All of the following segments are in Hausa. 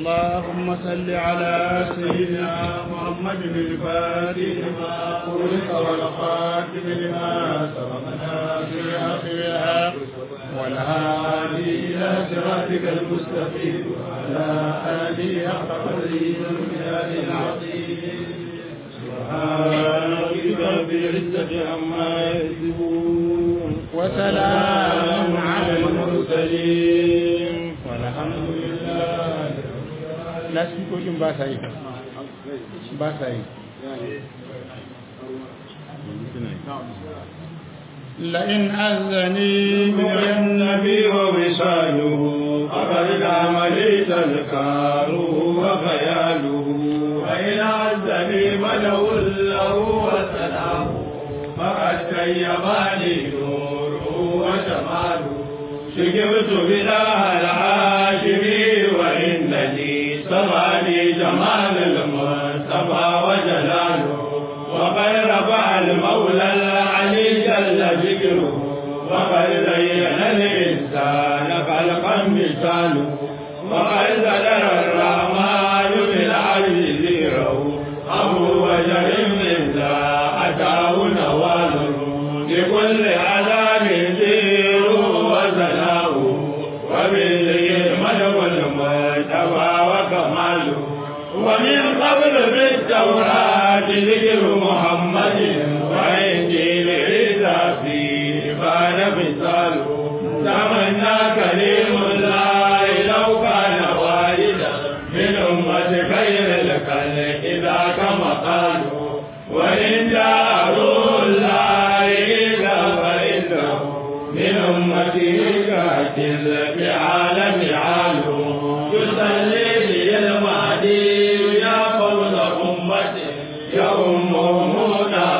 اللهم صل على سيدنا محمد الفاتح لما خلق والخاتم لما سبق ناصر آخرها والهادي إلى صراطك المستقيم وعلى آله حق قدره والمجاد العظيم سبحان ربك رب العزة عما يصفون وسلام على المرسلين والحمد لله لا سيكون باسعي باسعي لئن أذني من النبي ووصاله فقد دام لي تذكاره وخياله وإن أذني ملو له وسلامه فقد تيماني نوره وجماله شكبت بلا العاشمي وإنني سماني جمال المصطفى وجلاله وقد رفع المولى العلي جل ذكره وقد زين الإنسان خلقا مثاله وقد زدر الرحمن بالعرش ذكره أبو بشر من ذا أتاه نواله لكل عذاب زير وزناه وبالذكر مدعو المجتبى وكماله ومن قبل بالتوراة ذكر محمد وإنجيل عيسى فيه بان مثاله تمنى كريم الله لو كان والدا من أمة خير الخلق ذاك مقاله وإن جاء روح الله إذا فإنه من أمته كاتل بعالم عاله يصلي لي المهدي يا فوز أمتي يا أمهم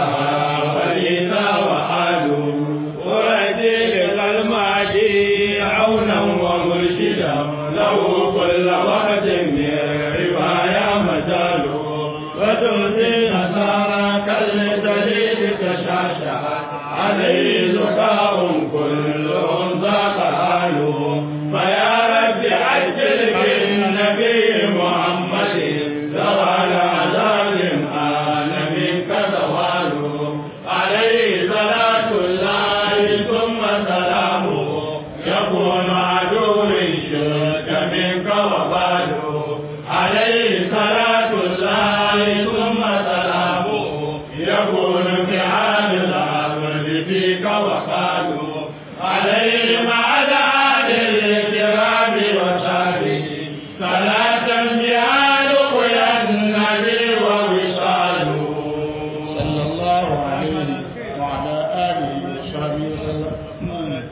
فريدا وآله ورجي المهدي عونا ومرشدا له كل وقت من رواية مجاله وتؤتي نصارى كالدليل تشاشع عليه زكاء كلهم ذاق حاله فيا رب عجل بالنبي محمد زوال عذاب آل منك زواله عليه صلاة الله ثم سلامه يكون عدو الشرك منك وباله عليه صلاة الله ثم سلامه يكون في حال الأمر فيك وقاله عليه مع الآل الكرام وصحبه صلاة بها لقيا النبي ووصاله صلى الله عليه وعلى آله وصحبه وسلم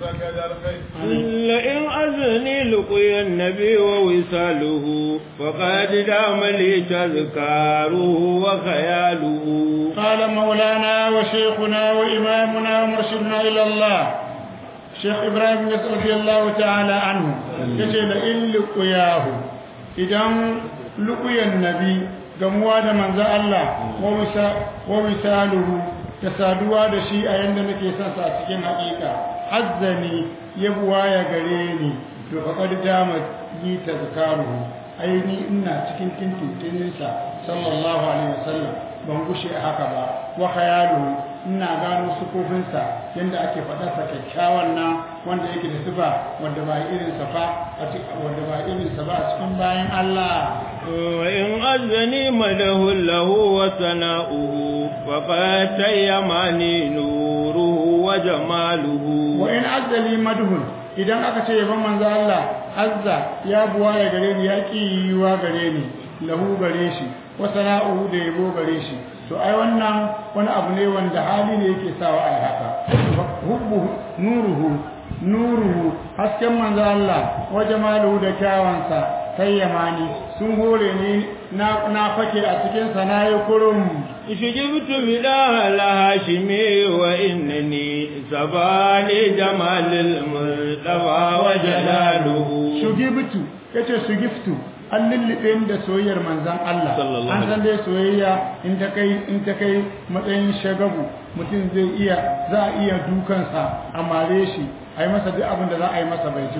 لئن أذني لقي النبي ووصاله فقد دام لي تذكاره وخياله قال مولانا وشيخنا وإمامنا ومرشدنا إلى الله شيخ إبراهيم رضي الله تعالى عنه يقول لئن لقياه إذا لقي النبي gamuwa da manzo Allah wa wisaluhu ta saduwa da shi a yanda nake son sa cikin haƙiƙa azzani ya buwa ya gare ni to faqad dama yi tazkaruhu ai ni ina cikin tintinsa sallallahu alaihi wasallam ban gushe a haka ba wa khayaluhu ina gano sukofinsa yanda ake faɗarsa kyakkyawan nan wanda yake da sifa wanda ba irin sa fa a cikin wanda ba irin sa ba a cikin bayan Allah وإن أذني مده له وثناؤه فقد تيماني نوره وجماله wa in azzali madhun idan aka ce yaban manzo Allah azza ya buwa ya gare ni ya kiwa gare ni lahu gare shi wa sana'uhu da yabo gare shi to ai wannan wani abu ne wanda hali ne yake sawa ai haka hubbu nuruhu nuruhu hasken manzo Allah wa jamaluhu da kyawansa tayyamani sun hore ni na na fake a cikin sa nayi kurum شجبت بلا الهاشمي وإنني سباني جمال المصطفى وجلاله shugibtu yace shugiftu an lullube ni da soyayyar manzan Allah Sallallahu an san dai soyayya in ta kai in ta kai matsayin shagabu mutum zai iya za a iya dukansa a mare shi a yi masa duk abin da za a yi masa bai ji ba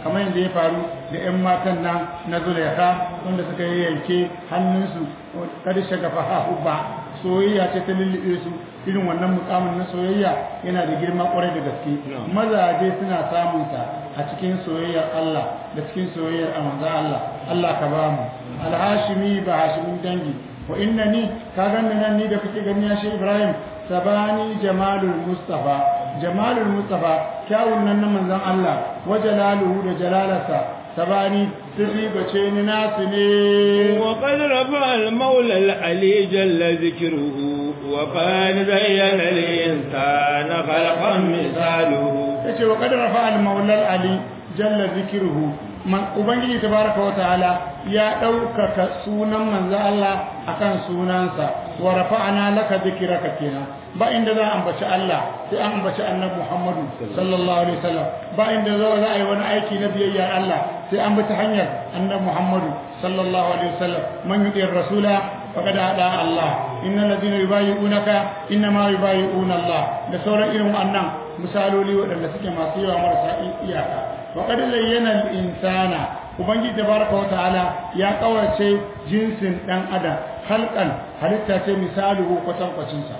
kamar yadda ya faru da 'yan matan nan na Zulaikha wanda suka yi yanke hannunsu kada shagafa hubba soyayya ce ta lullube su irin wannan mukamin na soyayya yana da girma kwarai da gaske mazaje suna samun sa a cikin soyayyar Allah da cikin soyayyar manzo Allah Allah ka ba mu alhashimi ba hashimin dangi wa innani ka ganni nan ni da kake gani ya shi Ibrahim sabani jamalul mustafa jamalul mustafa kyawun nan na manzon Allah wa jalaluhu da jalalarsa sabani sirri bace ni nasu ne وقد رفع المولى العلي جل ذكره وقال زين الإنسان خلقا مثاله yace wa qad rafa al maula al ali jalla zikruhu man ubangiji tabaraka wa ta'ala ya daukaka sunan manzo Allah akan sunansa wa rafa'ana laka dhikraka kenan ba inda za a ambaci Allah sai an ambaci annabi Muhammadu sallallahu alaihi wasallam ba inda za a yi wani aiki na biyayya Allah sai an bi ta hanyar annabi Muhammadu sallallahu alaihi wasallam man yuti rasula faqad hada Allah innal ladina yubayyi'unaka innama yubayyi'una Allah da sauran irin wannan misaloli waɗanda suke masu yawa marasa iyaka wa qad zayyana al-insana ubangiji tabaraka wa ta'ala ya kawace jinsin dan adam halqan halitta ce misaluhu kwatankwacin sa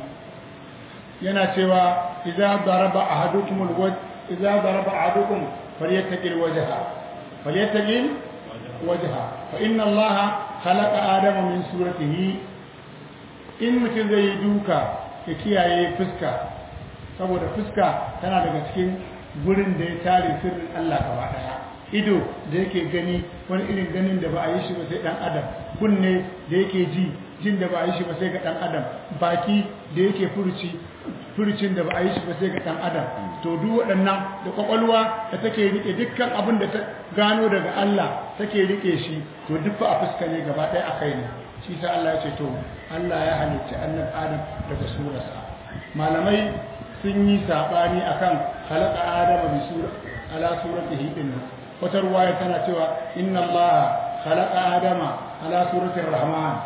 yana cewa idza daraba ahadukum al-wajh idza daraba ahadukum falyattaqil wajha falyattaqil wajha fa inna allaha khalaqa adama min suratihi in mutum zai yi duka ya kiyaye fuska saboda fuska tana daga cikin gurin da ya tare sirrin Allah gaba daya ido da yake gani wani irin ganin da ba a yi shi ba sai dan adam kunne da yake ji jin da ba a yi shi ba sai ga dan adam baki da yake furuci furucin da ba a yi shi ba sai ga dan adam to duk waɗannan da kwakwalwa da take rike dukkan abin da ta gano daga Allah take rike shi to duk fa a fuska ne gaba ɗaya akai ne shi sa Allah ya ce to Allah ya halicci annabi Adam daga surarsa malamai sun yi sabani akan halaka Adam bi sura ala suratihi din wata ruwaya tana cewa inna Allah khalaqa Adama ala suratir Rahman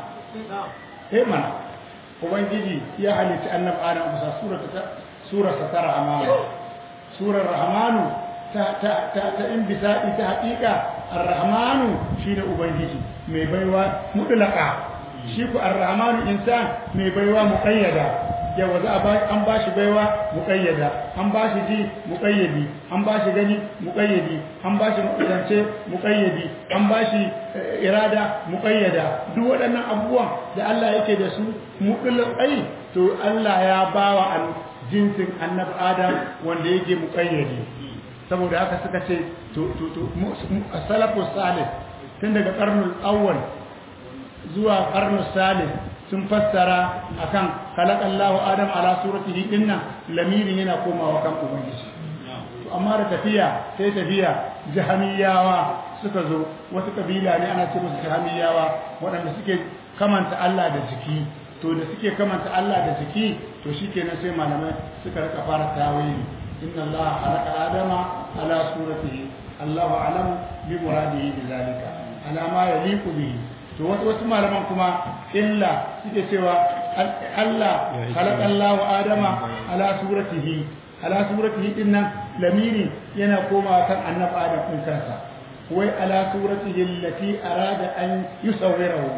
eh mana ubangiji ya halicci annabi Adam bisa surata surarsa ta Rahman surar Rahmanu ta ta ta ta inbisai ta haƙiƙa ar-Rahmanu shine ubangiji mai baiwa mutlaka shi ku ar-Rahmanu insan mai baiwa muqayyada yawa za a an ba shi baiwa muƙayyada an ba shi ji muƙayyadi an ba shi gani muƙayyadi an ba shi zance muƙayyadi an ba shi irada muƙayyada duk waɗannan abubuwan da Allah yake da su muƙulai to Allah ya bawa an jinsin annabi Adam wanda yake muƙayyadi saboda haka suka ce to to to salafus salih tun daga karnul awwal zuwa karnul salih sun fassara akan khalaqallahu adam ala suratihi dinna lamirin yana komawa kan ubangiji to amma da tafiya sai tafiya jahamiyawa suka zo wasu kabila ne ana ce musu jahamiyawa waɗanda suke kamanta Allah da jiki to da suke kamanta Allah da jiki to shikenan sai malamai suka rika fara tawili inna Allah khalaqa adama ala suratihi Allahu a'lamu bi muradihi bi zalika ala ma yaliqu bihi to wasu malaman kuma illa suke cewa Allah khalaqallahu adama ala suratihi ala suratihi dinnan lamiri yana komawa kan annabi adam din kansa wai ala suratihi allati arada an yusawwirahu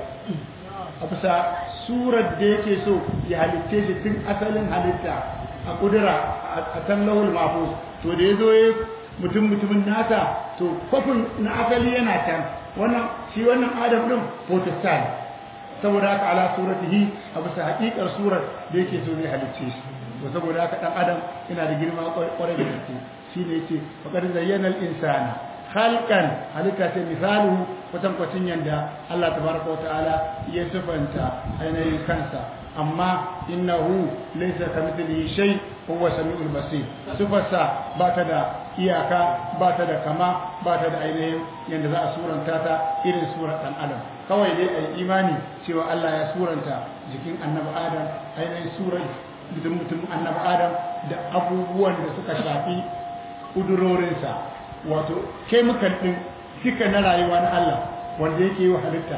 a bisa surar da yake so ya halitte shi tun asalin halitta a kudura a kan lahul mahfuz to da yazo ya mutum mutumin nasa to kofin na asali yana can wannan shi wannan adam din protestant saboda haka ala suratihi a bisa hakikar surar da yake so zai halicce shi to saboda haka dan adam yana da girma kwarai da gaske shine yace faqad zayyana al-insana khalqan halitta ta misalu kwatan kwacin yanda Allah tabaraka wa ta'ala ya sifanta ainihin kansa amma innahu laysa kamithlihi shay huwa samiul basir sifarsa ba ta da iyaka ba ta da kama ba ta da ainihin yanda za a suranta ta irin surar dan adam kawai dai ai imani cewa Allah ya suranta jikin annabi adam ainihin surar mutum mutum annabi adam da abubuwan da suka shafi kudurorinsa wato chemical din duka na rayuwa na Allah wanda yake yi wa halitta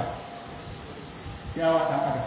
yawa dan adam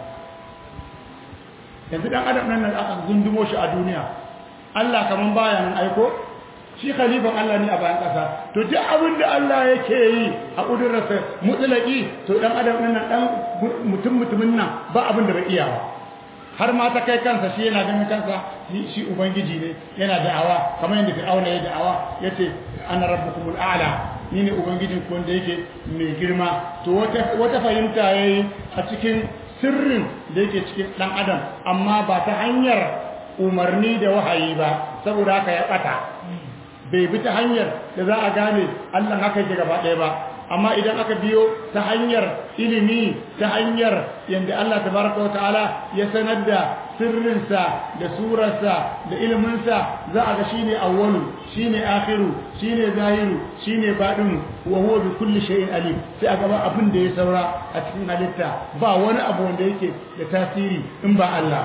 yanzu dan adam nan da aka gundumo shi a duniya Allah kaman baya nan aiko shi khalifan Allah ne a bayan ƙasa to duk abin da Allah yake yi a ƙudurarsa mutlaki to dan adam ɗin nan dan mutum mutumin nan ba abin da bai iya ba har ma ta kai kansa shi yana ganin kansa shi ubangiji ne yana da'awa kamar yadda fir'auna ya da'awa yace ana rabbukumul a'la ni ne ubangijin ku wanda yake mai girma to wata wata fahimta yayi a cikin sirrin da yake cikin dan adam amma ba ta hanyar umarni da wahayi ba saboda haka ya bata bai bi ta hanyar da za a gane Allah haka yake gaba ɗaya ba amma idan aka biyo ta hanyar ilimi ta hanyar yadda Allah tabaraka wa ta'ala ya sanar da sirrinsa da surarsa da iliminsa za a ga shine awwalu shine akhiru shine zahiru shine badin wa huwa bi kulli shay'in alim sai a gaba abin da ya saura a cikin halitta ba wani abu wanda yake da tasiri in ba Allah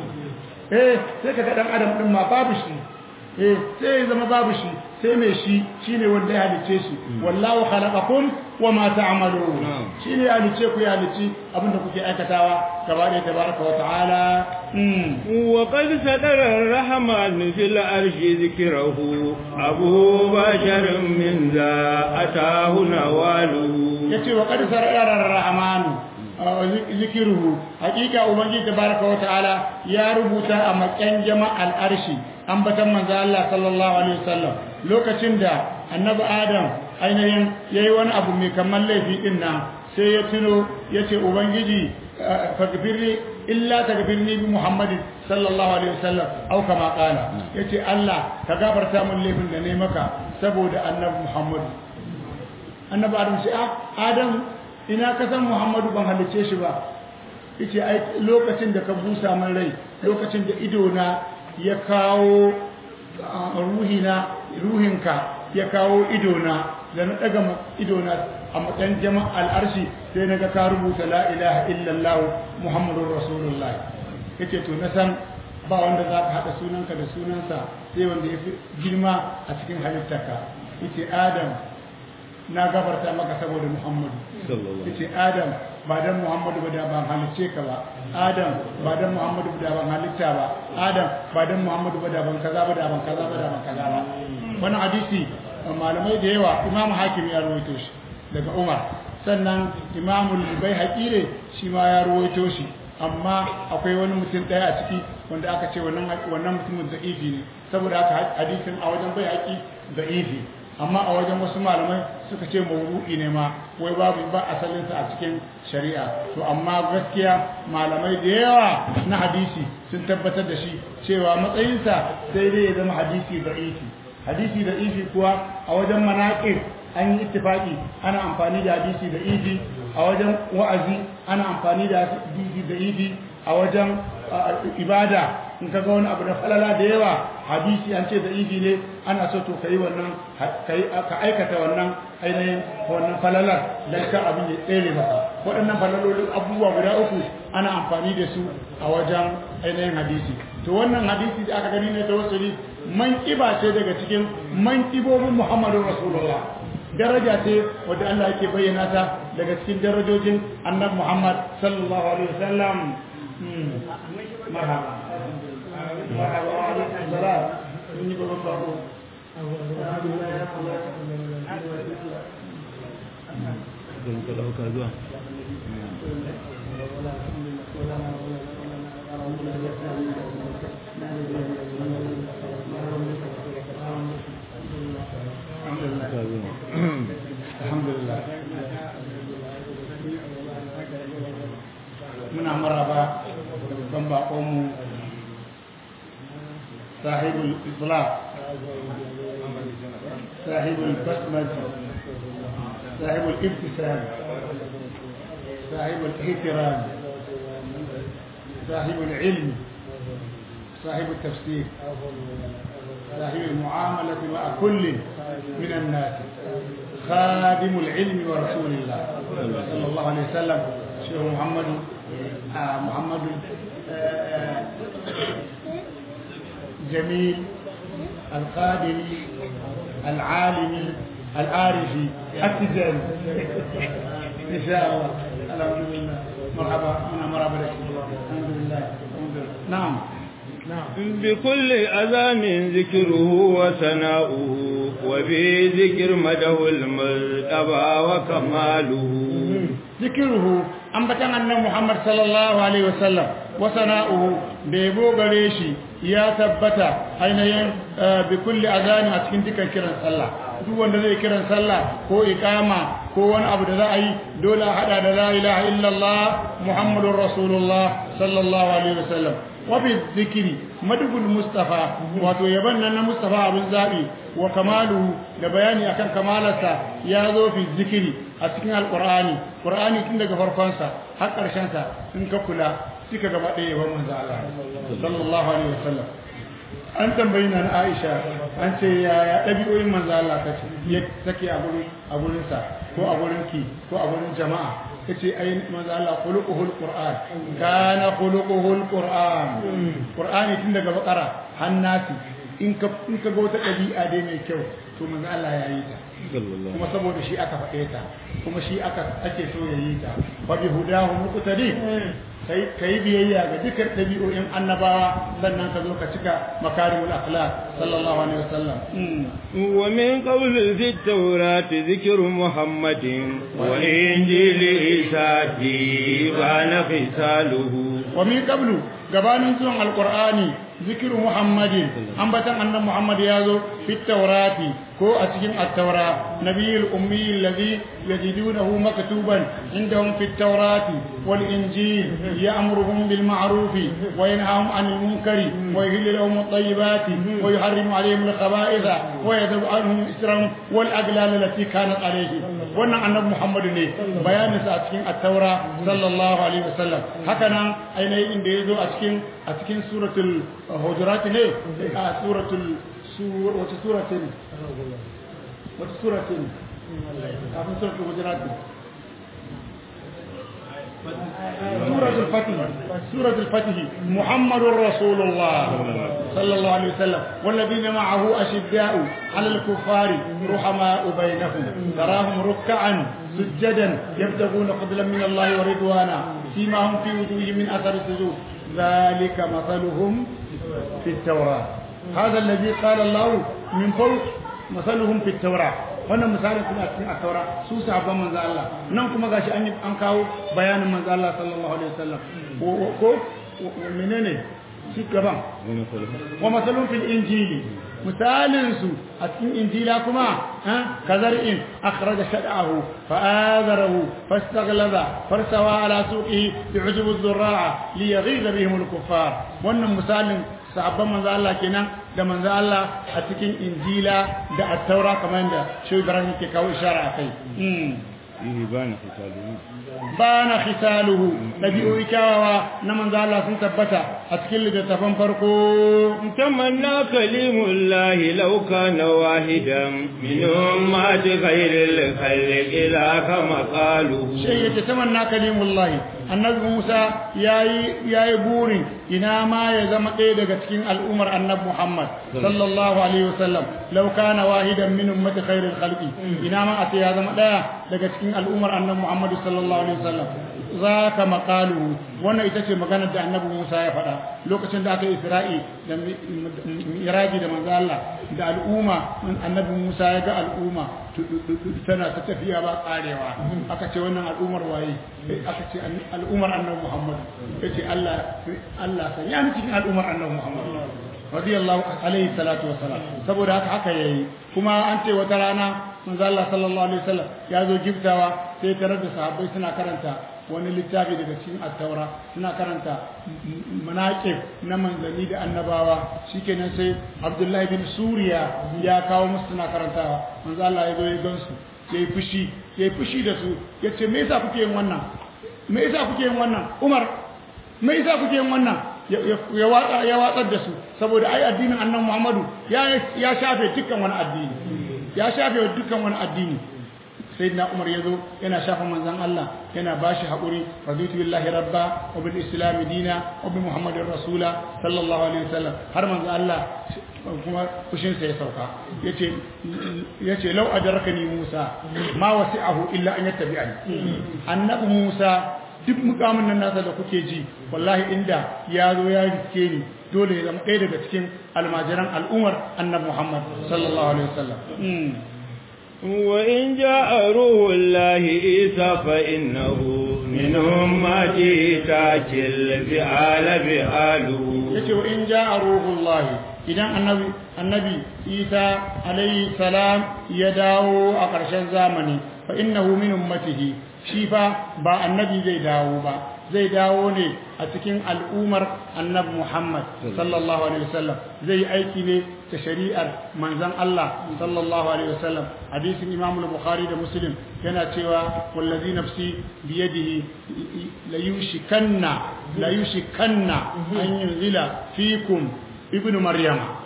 eh sai ka ga dan adam din ma babu shi eh sai ya zama babu shi sai mai shi shine wanda ya halice shi wallahu khalaqakum wama ta'malun shine ya halice ku ya halici abinda kuke aikatawa gaba da tabaraka wa ta'ala wa qad sadara ar-rahman fil arshi dhikrahu abu bashar min za atahu nawalu yace wa qad sadara ar-rahman zikiruhu hakika ubangiji tabaraka wa ta'ala ya rubuta a makan jama'al arshi ambatan manzo Allah sallallahu alaihi wasallam lokacin da annabi adam ainihin yayi wani abu mai kamar laifi din nan sai ya tuno yace ubangiji faghfirli illa taghfirni bi muhammadin sallallahu alaihi wasallam au kama qala yace Allah ka gafarta mun laifin da nayi maka saboda annabi muhammad annabi adam sai adam ina ka san muhammadu ban halice shi ba yace ai lokacin da ka busa min rai lokacin da ido na ya kawo ruhina ruhinka ya kawo idona da na daga idona a matsayin jama'al arshi sai naga ka rubuta la ilaha illallah muhammadur rasulullah yace to na san ba wanda za ka haɗa sunanka da sunansa sai wanda ya fi girma a cikin halittarka yace adam na gafarta maka saboda muhammadu yace adam ba dan muhammadu ba da ban halicce ka ba adam ba dan muhammadu ba da ban halitta ba adam ba dan muhammadu ba da ban kaza ba da ban kaza ba da ban kaza ba wannan hadisi malamai da yawa imam hakim ya rawaito shi daga umar sannan imam al-baihaqi ne shi ma ya rawaito shi amma akwai wani mutum daya a ciki wanda aka ce wannan wannan mutumin da'ifi ne saboda haka hadisin a wajen baihaqi da'ifi amma a wajen wasu malamai suka ce mawru'i ne ma wai babu ba asalinsa a cikin shari'a to amma gaskiya malamai da yawa na hadisi sun tabbatar da shi cewa matsayinsa sai dai ya zama hadisi da'ifi hadisi da'ifi kuwa a wajen manaqib an yi ittifaki ana amfani da hadisi da'ifi a wajen wa'azi ana amfani da hadisi da'ifi a wajen ibada in ka ga wani abu na falala da yawa hadisi an ce da'ifi ne ana so to kai wannan ka aikata wannan ainihin wannan falalar dan ka abin ya tsere maka waɗannan falalolin abubuwa guda uku ana amfani da su a wajen ainihin hadisi to wannan hadisi da aka gani ne ta wasuli manƙiba ce daga cikin manƙibobin muhammadu rasulullah daraja ce wadda Allah yake bayyana ta daga cikin darajojin annabi muhammad sallallahu alaihi wasallam marhaba marhaba wa alaikum salam mun yi babban bako don ka ɗauka zuwa alhamdulillah muna maraba da babban bakonmu sahibul islam sahibul basmati sahibul ibtisam sahibul ihtiram sahibul ilm صاحب التفسير صاحب المعاملة مع كل من الناس خادم العلم ورسول الله صلى الله عليه وسلم شيخ محمد آه محمد آه جميل القادم العالم العارف التجاري ان شاء الله الحمد لله مرحبا انا مرحبا لك الحمد لله الحمد لله نعم بكل أذان ذكره وثناؤه وبذكر مده المرتبى وكماله ذكره ambatan annan Muhammad sallallahu alaihi wasallam wa sana'uhu bebo gare shi ya tabbata ainihin bi kulli azani a cikin dukkan kiran sallah duk wanda zai kiran sallah ko iqama ko wani abu da za a yi dole a hada da la ilaha illallah muhammadur rasulullah sallallahu alaihi wasallam wa bi zikri madhul mustafa wato yaban nan na mustafa abin zabi wa kamaluhu da bayani akan kamalarsa ya zo fi zikiri a cikin alqur'ani qur'ani tun daga farkonsa har karshen sa in ka kula suka gaba ɗaya yaban manzo Allah sallallahu alaihi wasallam an tambayi na Aisha an ce yaya ɗabi'oyin manzo Allah ta ce ya take a gurin a gurin sa ko a gurin ki ko a gurin jama'a yace ai manzo Allah khuluquhul qur'an kana khuluquhul qur'an qur'ani tun daga bakara hannati in ka in ka ga wata ɗabi'a dai mai kyau to manzo Allah ya yi ta kuma saboda shi aka faɗe ta kuma shi aka ake so ya yi ta fa bi hudahu muqtadi kai kai biyayya ga dukkan ɗabi'o'in annabawa sannan ka zo ka cika makarimul akhlaq sallallahu alaihi wasallam wa min qawl fi at-taurat dhikru muhammadin wa injil isa bana fisaluhu wa min qablu gabanin zuwan alqur'ani zikiru muhammadin ambatan annan muhammad ya zo fi taurati ko a cikin at-taura nabiyul ummi alladhi yajidunahu maktuban indahum fi taurati wal injil ya'muruhum bil ma'ruf wa yanhahum 'anil munkari wa yuhillu lahum at-tayyibati wa yuharrimu 'alayhim al-khaba'itha wa yadh'u 'anhum israhum wal aglal allati kanat 'alayhim wannan annabi muhammad ne bayanin sa a cikin at-taura sallallahu alaihi wasallam haka nan ainihin inda yazo a cikin a cikin suratul hujurat ne a suratul wata suratin wata suratin kafin suratul hujurat سورة الفتح سورة الفتح محمد رسول الله صلى الله عليه وسلم والذين معه أشداء على الكفار رحماء بينهم تراهم ركعا سجدا يبتغون فضلا من الله ورضوانا فيما هم في وجوههم من أثر السجود ذلك مثلهم في التوراة هذا الذي قال الله من فوق مثلهم في التوراة wannan misalin kuma a cikin attaura su sahabban manzo Allah nan kuma gashi an an kawo bayanin manzo Allah sallallahu alaihi wasallam ko menene shi gaban wa masalun fil injili misalin su a cikin injila kuma kazar'in akhraja shad'ahu fa'adarahu fastaghlaza farsawa ala suqihi bi'ujub az-zurra'a liyaghiza bihim al-kuffar wannan misalin sahabban manzo Allah kenan da manzo Allah a cikin injila da at-taura kamar yadda shi Ibrahim ke kawo ishara akai fihi bana khisaluhu bana khisaluhu dabi'u kyawawa na manzo Allah sun tabbata a cikin littattafan farko tamanna kalimullahi law kana wahidan min ummati ghayril khalqi la kama qalu shi yace tamanna kalimullahi annabi Musa yayi yayi burin ina ma ya zama ɗaya daga cikin al'ummar annabi Muhammad sallallahu alaihi wasallam law kana wahidan min ummati khayril khalqi ina ma a ya zama ɗaya daga cikin al'ummar annabi Muhammad sallallahu alaihi wasallam zaka maqalu wannan ita ce maganar da annabi Musa ya faɗa lokacin da aka Isra'i da miraji da manzo Allah da al'umma annabi Musa ya ga al'umma tana ta tafiya ba karewa aka ce wannan al'ummar waye aka ce al'ummar annabi Muhammad yace Allah Allah san ya cikin al'ummar annabi Muhammad radiyallahu alaihi salatu wassalam saboda haka haka yayi kuma an ce wata rana manzo Allah sallallahu alaihi wasallam ya zo giftawa sai tarar da sahabbai suna karanta wani littafi daga cikin attaura suna karanta manaqib na manzanni da annabawa shikenan sai Abdullahi bin Suriya ya kawo musu suna karantawa manzo Allah ya zo ya gansu yayi fushi yayi fushi da su yace me yasa kuke yin wannan me yasa kuke yin wannan Umar me yasa kuke yin wannan ya watsa ya watsar da su saboda ai addinin annabi Muhammadu ya ya shafe dukkan wani addini ya shafe dukkan wani addini sayyidina Umar yazo yana shafa manzon Allah yana bashi hakuri raditu billahi rabba wa bil islam dina wa bi muhammadin rasula sallallahu alaihi wasallam har manzon Allah kuma fushin sa ya sauka yace yace law adrakani Musa ma wasi'ahu illa an yattabi'ani annabi Musa duk mukamin nan nasa da kuke ji wallahi inda ya zo ya riske ni dole ya zama ɗaya daga cikin almajiran al'umar annabi Muhammad sallallahu alaihi wasallam وإن جاء روح الله عيسى فإنه من أمته تاكل فعال فعاله yace wa in jaa ruhullahi idan annabi annabi Isa alayhi salam ya dawo a ƙarshen zamani fa innahu min ummatihi shi fa ba annabi zai dawo ba zai dawo ne a cikin al'umar annabi Muhammad sallallahu alaihi wasallam zai yi aiki ne ta shari'ar manzon Allah sallallahu alaihi wasallam hadisin Imam al-Bukhari da Muslim yana cewa wallazi nafsi biyadihi la yushikanna la yushikanna an yunzila fikum ibnu maryama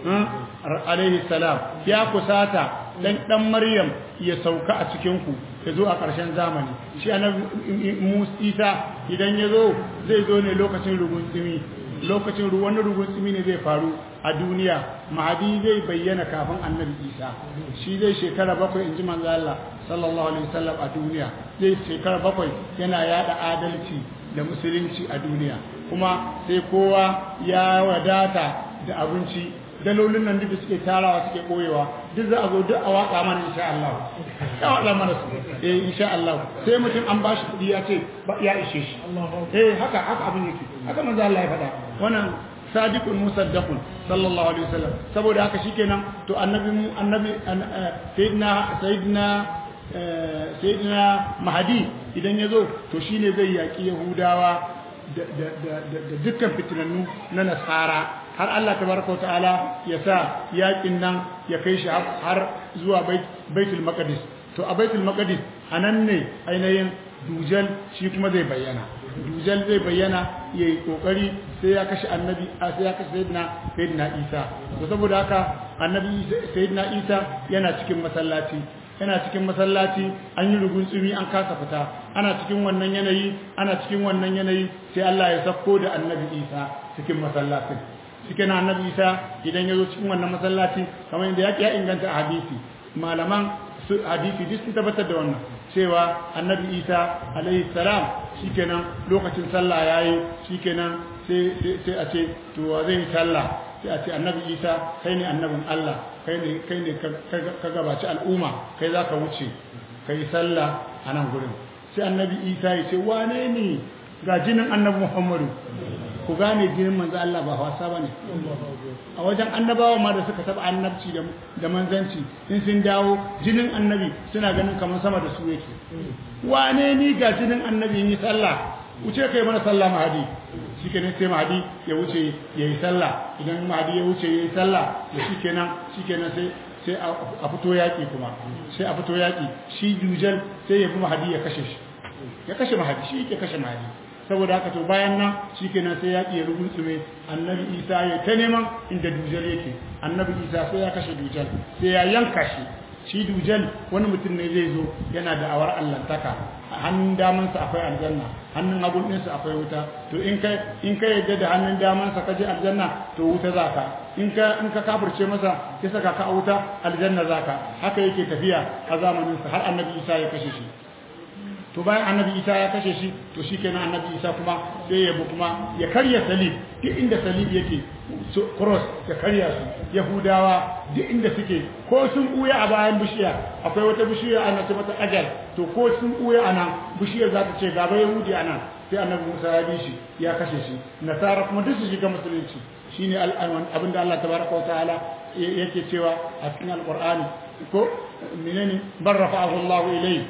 alaihi salam ya kusata dan dan maryam ya sauka a cikin ku ya zo a ƙarshen zamani shi annabi Isa idan ya zo zai zo ne lokacin rugun tsimi lokacin wani rugun tsimi ne zai faru a duniya mahadi zai bayyana kafin annabi Isa shi zai shekara bakwai in ji manzo Allah sallallahu alaihi wasallam a duniya zai shekara bakwai yana yada adalci da musulunci a duniya kuma sai kowa ya wadata da abinci dalolin nan duk da suke tarawa suke koyewa duk za a zo duk a waka mana insha Allah ya waka mana su eh insha Allah sai mutum an bashi kudi ya ce ba ya ishe shi eh haka haka abin yake haka manzo Allah ya faɗa wannan sadiqun musaddaqun sallallahu alaihi wasallam saboda haka shikenan to annabi annabi sayyidina sayyidina sayyidina mahdi idan yazo to shine zai yaki yahudawa da dukkan fitinannu na nasara har Allah tabaraka ta'ala ya sa yakin nan ya kai shi har zuwa baitul maqdis to a baitul maqdis anan ne ainihin dujal shi kuma zai bayyana dujal zai bayyana yayi kokari sai ya kashe annabi sai ya kashe sayyidina sayyidina Isa to saboda haka annabi sayyidina Isa yana cikin masallaci yana cikin masallaci an yi rugun tsumi an kasa fita ana cikin wannan yanayi ana cikin wannan yanayi sai Allah ya sako da annabi Isa cikin masallacin cikin annabi Isa idan ya zo cikin wannan masallaci kamar yadda ya inganta a hadisi malaman su hadisi duk sun tabbatar da wannan cewa annabi Isa alaihi salam shikenan lokacin sallah yayi shikenan sai sai a ce to wa zai sallah sai a ce annabi Isa kai ne annabin Allah kai ne kai ne ka gabaci al'umma kai zaka wuce kai sallah a nan gurin sai annabi Isa ya ce wane ne ga jinin annabi Muhammadu ku gane jinin manzo Allah ba wasa bane a wajen annabawa ma da suka taba annabci da manzanci in sun dawo jinin annabi suna ganin kamar sama da su yake wane ni ga jinin annabi yi sallah wuce kai mana sallah mahadi shikenan sai mahadi ya wuce yayi sallah idan mahadi ya wuce yayi sallah da shikenan shikenan sai sai a fito yaki kuma sai a fito yaki shi dujal sai ya bi mahadi ya kashe shi ya kashe mahadi shi yake kashe mahadi saboda haka to bayan nan shikenan sai ya iya rubutsume annabi isa ya ta neman inda dujal yake annabi isa sai ya kashe dujal sai ya yanka shi shi dujal wani mutum ne zai zo yana da awar allantaka hannun damansa akwai aljanna hannun hagun ɗinsa akwai wuta to in ka in ka yadda da hannun damansa ka je aljanna to wuta zaka in ka in ka kafirce masa ya saka ka a wuta aljanna zaka haka yake tafiya a zamaninsa har annabi isa ya kashe shi to bayan annabi isa ya kashe shi to shikenan annabi isa kuma sai ya bu kuma ya karya salib duk inda salib yake cross ya karya su yahudawa duk inda suke ko sun buya a bayan bishiya akwai wata bishiya ana ce mata ajal to ko sun buya ana bishiyar za ta ce gaba yahudi ana sai annabi musa ya bi shi ya kashe shi nasara kuma duk su shiga musulunci shine abinda Allah tabaraka wa ta'ala yake cewa a cikin alqur'ani ko menene barrafa'ahu Allah ilayhi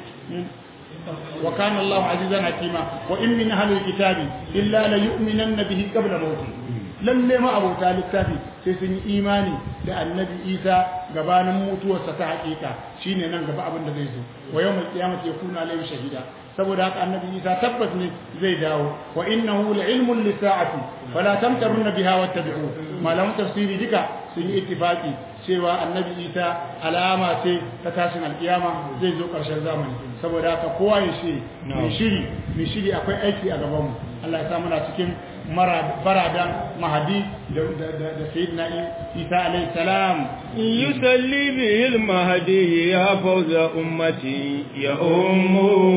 وكان الله عزيزا حكيما وإن من أهل الكتاب إلا ليؤمنن به قبل موته lalle ma abota littafi sai sun yi imani da annabi isa gabanin mutuwarsa ta hakika shine nan gaba abin da zai zo wa yawmal qiyamati yakuna alayhi shahida saboda haka annabi isa tabbas ne zai dawo wa innahu la ilmun lisa'ati fala tamtarunna biha wattabi'u malaman tafsiri duka sun yi ittifaqi cewa annabi isa alama ce ta tashin alkiyama zai zo karshen zamani saboda haka kowa ya shiri mai shiri mai shiri akwai aiki a gabanmu Allah ya sa muna cikin baradan mahadi da sayyidina Isa alayhi salam يسلي به المهدي يا فوز أمتي يا أم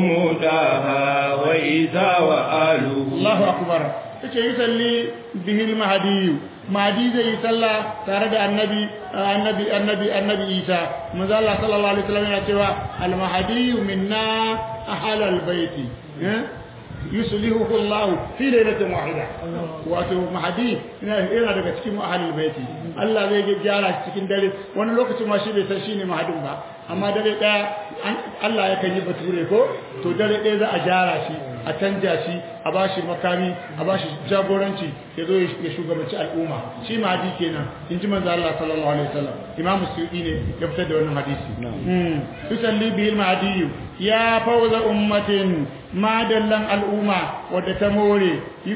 مداها وإذا وآله Allahu akbar yace yusalli bihi al-mahdi mahdi zai yi sallah tare da annabi annabi annabi annabi Isa manzo Allah sallallahu alaihi wasallam yana cewa al-mahdi minna ahal al-baiti yuslihu Allah fi lailatin wahida wato mahdi yana daga cikin ahlul baiti Allah zai gyara shi cikin dare wani lokacin ma shi bai san shine mahdin ba amma dare daya Allah ya kan yi bature ko to dare daya za a gyara shi a canja shi a bashi makami a bashi jagoranci ya zo ya shugabanci al'umma shi mahdi kenan in ji manzo Allah sallallahu alaihi wasallam imam suyuti ne ya fitar da wannan hadisi yusalli bihi al-mahdi ya fawza ummatin madallan al'umma wadda ta more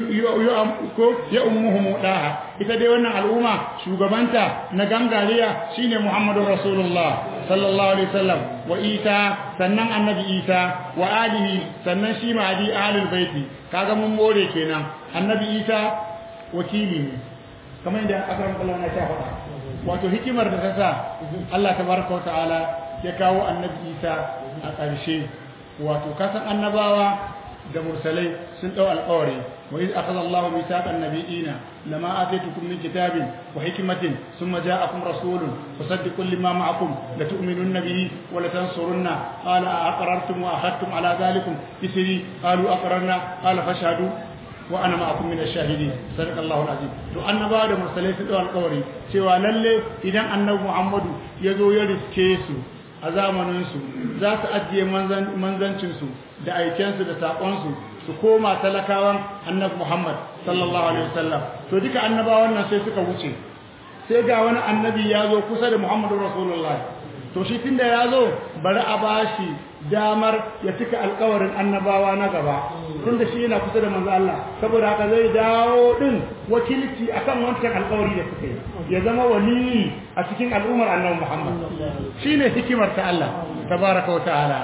ya ummuhu daha ita dai wannan al'umma shugabanta na gangariya shine Muhammadu Rasulullah sallallahu alaihi wasallam wa Isa sannan annabi Isa wa alihi sannan shi mahdi ahlul baiti kaga mun more kenan annabi Isa wakili ne kamar yadda akram Allah na ta faɗa wato hikimar da ta sa Allah tabaraka wa ta'ala ya kawo annabi Isa a ƙarshe wato kasan annabawa da mursalai sun dau alƙawari wa iz akhadha Allah mithaqan nabiyina lama atitukum min kitabin wa hikmatin thumma ja'akum rasulun musaddiqun lima ma'akum la tu'minunna bihi wa la tansurunna qala aqrartum wa akhadtum ala dhalikum isri qalu aqrarna qala fashhadu wa ana ma'akum min ash-shahidin sadaqallahu al-azim to annabawa da mursalai sun dau alƙawari cewa lalle idan annabi Muhammadu ya zo ya riske su a zamaninsu za su ajiye manzancinsu da aikensu da saƙonsu su koma talakawan annabi Muhammad sallallahu alaihi wasallam to duka annabawan nan sai suka wuce sai ga wani annabi ya zo kusa da Muhammadu Rasulullah to shi tunda ya zo bari a bashi damar ya cika alkawarin annabawa na gaba tunda shi yana kusa da manzo Allah saboda haka zai dawo din wakilci akan wancan alkawari da suka yi ya zama wali a cikin al'ummar annabi Muhammad shine hikimar ta Allah tabaraka wa ta'ala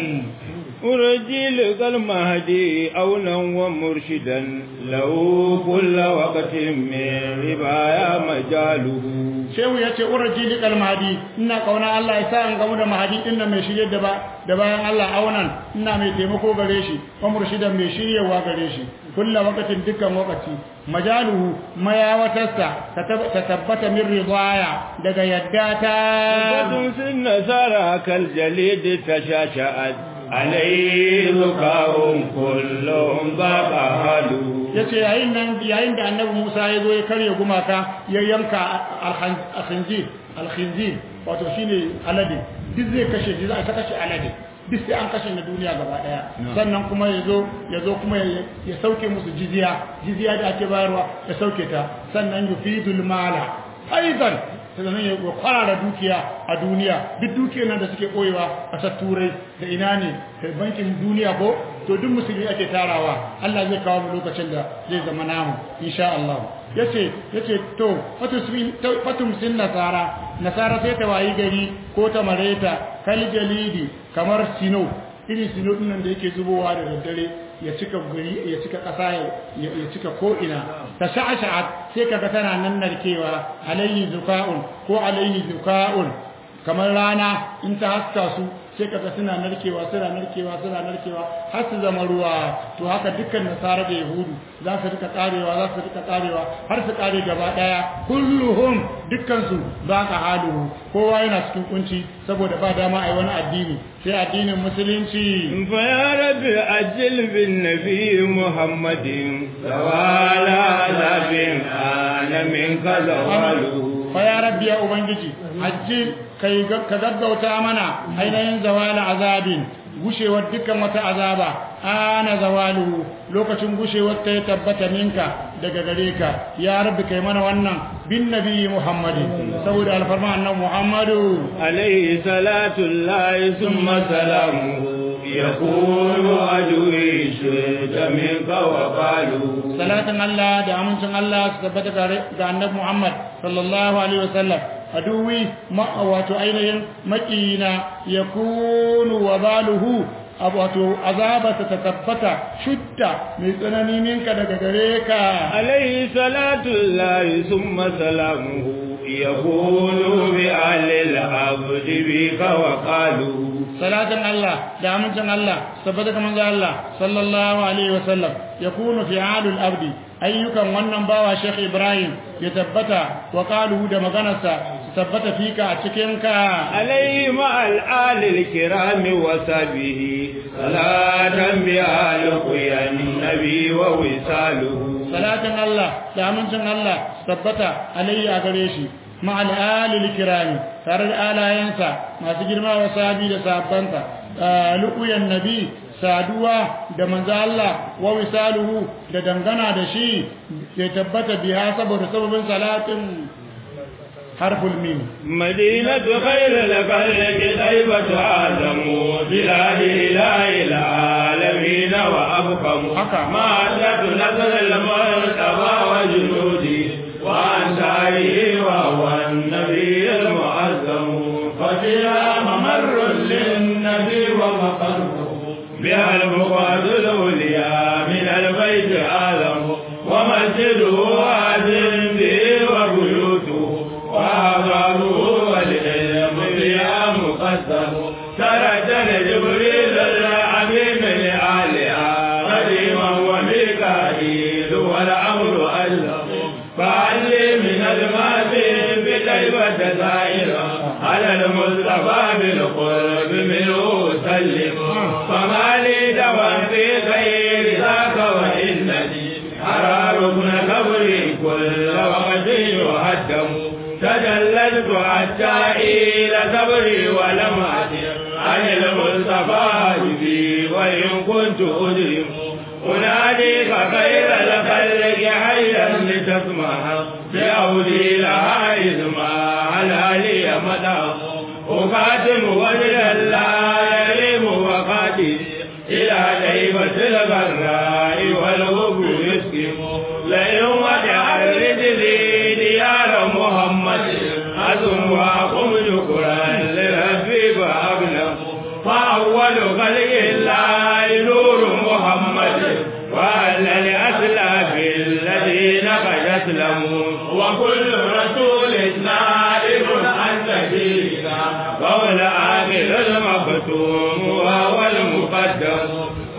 أرجي لك المهدي أولا ومرشدا له كل وقت من ربايا مجاله shehu ya ce uraji likal mahadi ina kauna Allah ya sa an gamu da mahadi din mai shirye da ba da bayan Allah aunan ina mai taimako gare shi wa murshidan mai shiryewa gare shi kullu waqtin dukkan waqti majaluhu mayawatarsa ta tabbata min ridaya daga yadda ta بدن في النصارى كالجليد تشاشأت عليه ذكاهم كلهم ضبهلوا yace yayin nan yayin da annabi Musa ya zo ya karya gumaka ya yanka al-khinzir al-khinzir wato shine alade duk zai kashe shi za a kashe alade duk sai an kashe na duniya gaba daya sannan kuma ya zo ya zo kuma ya sauke musu jizya jizya da ake bayarwa ya sauke ta sannan yufidul mala aidan sannan ya kwarara dukiya a duniya duk dukiyar nan da suke koyewa a turai da ina ne da bankin duniya ko to duk musulmi ake tarawa Allah zai kawo mu lokacin da zai zama namu insha Allah yace yace to fatum sin nasara nasara sai ta wayi gari ko ta mareta kal jalidi kamar sino irin sino din nan da yake zubowa da daddare ya cika gari ya cika kasa ya cika ko ina ta sha'asha'at sai kaga tana nan narkewa alayhi zuka'un ko alayhi zuka'un kamar rana in ta haska su sai kaga suna narkewa suna narkewa suna narkewa har su zama ruwa to haka dukkan nasara da yahudu za su rika karewa za su rika karewa har su kare gaba daya kulluhum dukkan su ba ka haluhu kowa yana cikin kunci saboda ba dama ai wani addini sai addinin musulunci fa ya rabbi ajil bin nabi muhammadin sawala labin ana min kazawalu fa ya rabbi ya ubangiji ajil kai ka gaggauta mana ainihin zawala azabin gushewar dukkan wata azaba ana zawalu lokacin gushewar ta ya tabbata minka daga gare ka ya rabbi kai mana wannan bin nabi muhammadin saboda alfarma annabi muhammadu alaihi salatu llahi summa salamuhu yakunu ajuri shida minka wa qalu salatin Allah da amincin Allah su tabbata ga annabi Muhammad sallallahu alaihi wasallam aduwi wato ainihin makina ya kunu wa baluhu abu wato azabarsa ta tabbata shudda mai tsanani minka daga gare ka عليه صلاة الله ثم سلامه يقول بأهل العبد بك وقالوا salatin Allah da amincin Allah tabbata kamar ga Allah sallallahu alaihi wasallam yakunu fi halul abdi ayyukan wannan bawa Sheikh Ibrahim ya tabbata wa qaluhu da maganarsa su tabbata fika a cikin ka عليه مع الآل الكرام وسبه صلاة بآل قيا النبي ووصاله salatin Allah da amincin Allah tabbata alayhi a gare shi ma'al alil kirami tare da alayensa masu girma wa sahabi da sahabbansa lu'uyan nabi saduwa da manzo Allah wa wisaluhu da dangana da shi ya tabbata biya saboda sababin salatin harful mim مدينة خير الخلق طيبة آدم بلاد إله العالمين وأبقم حكى. مادة نصر المرتبى وجنودي وأنصاره وهو النبي المعظم ففيها ممر للنبي ومقره بها الفقاد الأولياء من البيت آدم ومسجده آدم به وبيوته وأعضاؤه والعلم بها مقدم ترجل جبريل العميم لآلها قديما وميكائيل والأمر أجلم فعلي من الماضي بطيبة زائرة على المصطفى بالقرب منه سلم فما لي دوا في خير ذاك وإنني أرى ركن قبري كل وقت يهدم تجلدت حتى إلى صبري ولم أدر عن المصطفى بي وإن كنت أجرم أناديك خير الخلق حيا لتسمع بأولي لها إذ ما على لي مدى أقاتم وجه الله يليم وقاتل إلى ديبة الغراء والغب يسكم لئن وجع رجلي ديار محمد أزم وأقم شكرا لربي فأبلغ فأول خلق الله نور محمد وأهل الأسلاف الذين قد أسلموا وكل رسول نائب عن نبينا وهو الآخر المختوم وهو المقدم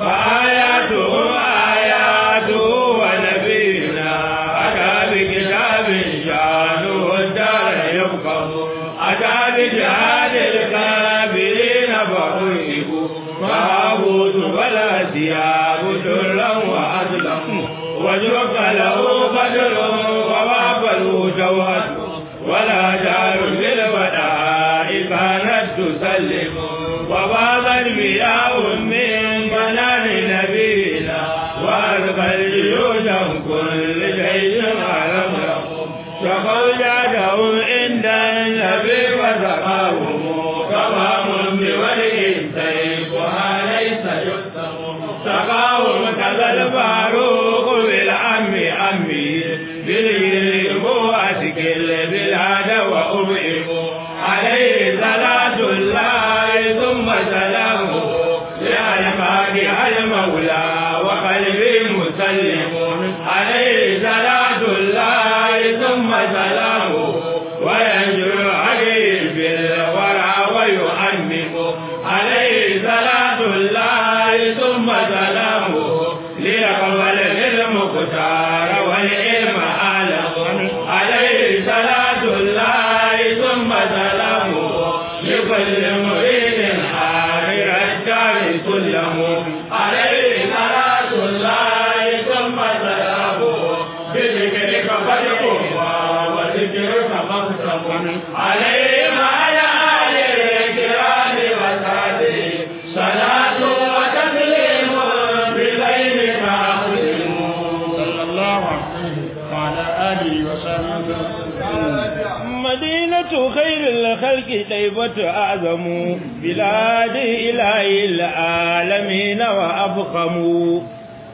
فآياته آياته ونبينا أتى بكتاب شانه الدار يبقى أتى بجهاد الكافرين فأرهبوا فأبوت فلا ثياب درا وأسلم وجرك له قدر ووافله جوهر ولا جار بالبداء كانت تسلم وبابا المياه من بنان نبينا وألقى الجيوش كل شيء علم شقوا جادهم عند النبي وسقاهم تمام بوجه سيفها ليس يكتم سقاهم كذا الفاروق بالعم عمي بالإبوة كل بلاد وأبئم عليه صلاة الله ثم سلامه لألقاك المولى وقلبي مسلم عليه صلاة الله ثم سلامه وينجر عليه بالورى ويؤمم عليه صلاة الله ثم سلامه ليقبل المختار والعلم أعلم عليه صلاة الله ثم سلامه لكل مريد آخر الدار سلم عليه صلاة الله ثم سلامه بذكرك فالقوة وذكرك مقسم عليه وعلى آله الكرام وسعده صلاة وتسليم بغيرك أقسم صلى الله عليه وعلى آله وصحبه مدينة خير الخلق طيبة أعظم بلاد إله العالمين وأفخم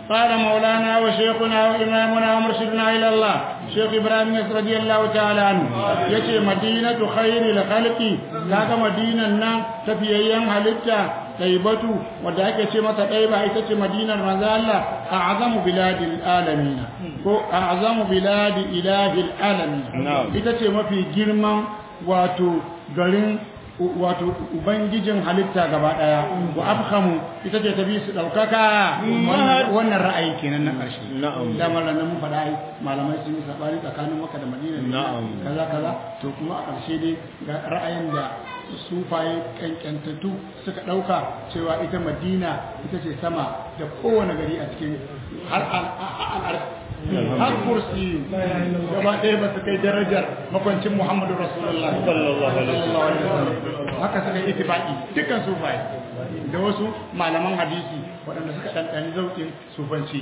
قال مولانا وشيخنا وإمامنا ومرشدنا إلى الله شيخ إبراهيم رضي الله تعالى عنه يتي مدينة خير الخلق كاك مدينة نام تفيين هلتا طيبة وداك متى طيبة إتتي مدينة مزالة أعظم بلاد العالمين أعظم بلاد إله العالمين إتتي ما في جرما واتو garin wato ubangijin halitta gaba daya wa afhamu ita ce tabi su daukaka wannan ra'ayi kenan na karshe na'am da mallan mun faɗa ai malamai sun yi sabani tsakanin Makka da Madina na'am kaza kaza to kuma a karshe dai ga ra'ayin da sufaye kankantattu suka dauka cewa ita Madina ita ce sama da kowane gari a cikin har al har kursi gaba ɗaya ba su kai darajar makwancin Muhammadu Rasulullah sallallahu alaihi wasallam haka suka yi ittifaqi dukkan sufaye da wasu malaman hadisi waɗanda suka ɗanɗani zauƙin sufanci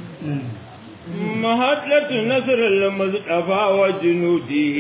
محطة نصر المصطفى وجنوده